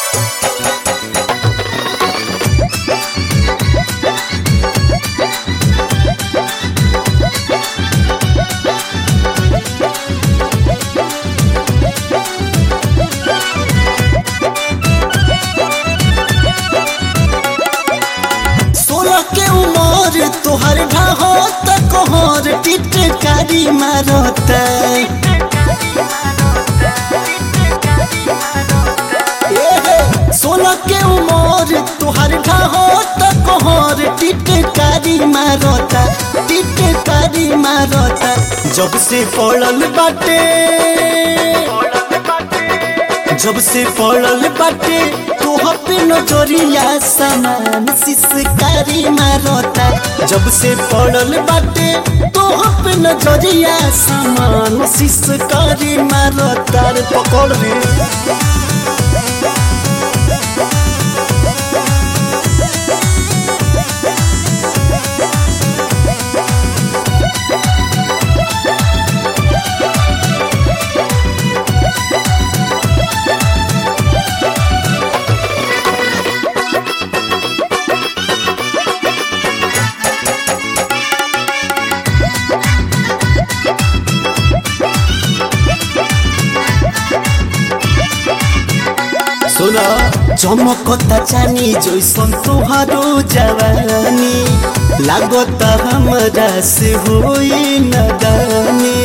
सोलह के उमर तोहर ढाहो त कोहर टिटकारी मारत सोलह के उमर तोहर ढाहो त कोहर टिटकारी मारत टिटकारी मारत जब से पड़ल बाटे जब से पड़ल बाटे तोह पे नजरिया समान सिसकारी मारता जब से पड़ल बाटे तोह पे नजरिया समान सिसकारी मारता रे पकड़ रे सुना चमकता चानी जैसन तोहारो जवानी लागत हमरा से होई नदानी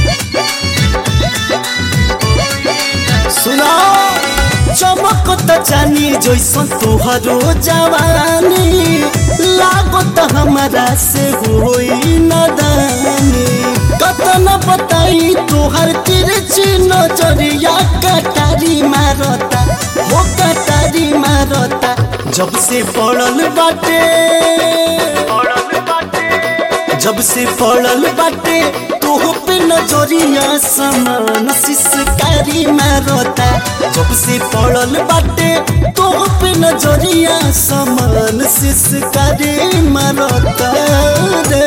सुना चमकता चानी जैसन तोहारो जवानी लागत हमरा से होई नदानी कतन बताई तोहर तिरछी नजरिया कटारी मारता हो कटारी मारता जब से पड़ल बाटे जब से पड़ल बाटे तोह पे नजरिया समान सिसकारी मारता जब से पड़ल बाटे तोह पे नजरिया समान सिसकारी मारता रे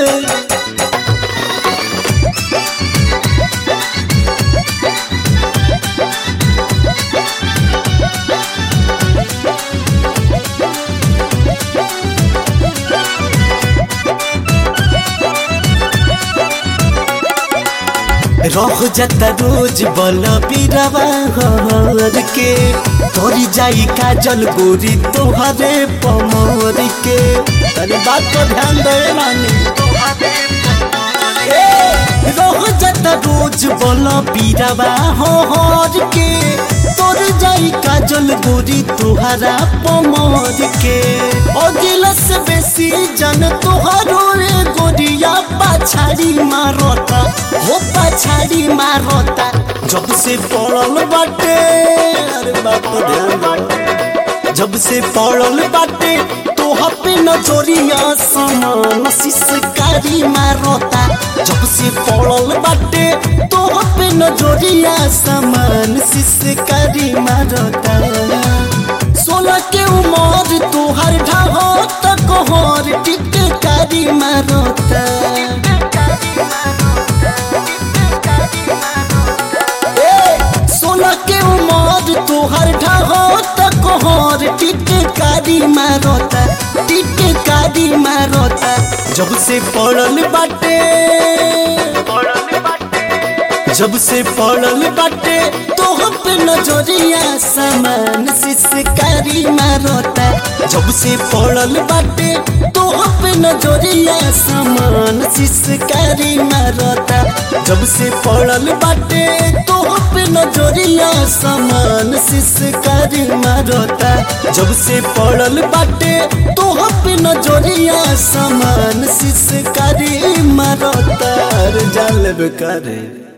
रह जाता रोज बल पीरवा हर के तोरी जाई काजल गोरी तोहरे पमर के अरे बात को ध्यान दे रानी ए, रह जाता रोज बल पीरवा हर के तोर जाई काजल गोरी तोहरा पमर के अगिला से बेसी जन तोहरो रे गोरिया पाछाड़ी मारता हो पछाड़ी मारता जब से पड़ल बाटे अरे बाप रे ध्यान दे। जब से पड़ल बाटे तोह पे नजरिया समान सिसकारी मारता जब से पड़ल बाटे तोह पे नजरिया समान सिसकारी मारता सोलह के उमर तोहर ढाहो तक हर टिटकारी मारता ए, सोलह के उमर तोहर ढाहो तक हर टिटकारी मारता टिटकारी मारता जब से पड़ल बाटे जब से पड़ल बाटे तोह पे नजरिया समान सिसकारी मारता जब से पड़ल बाटे तोह पे नजरिया समान सिसकारी मारता जब से पड़ल बाटे तोह पे नजरिया समान सिसकारी मारता जब से पड़ल बाटे तोह पे नजरिया समान सिसकारी मारता रे जाल बेकार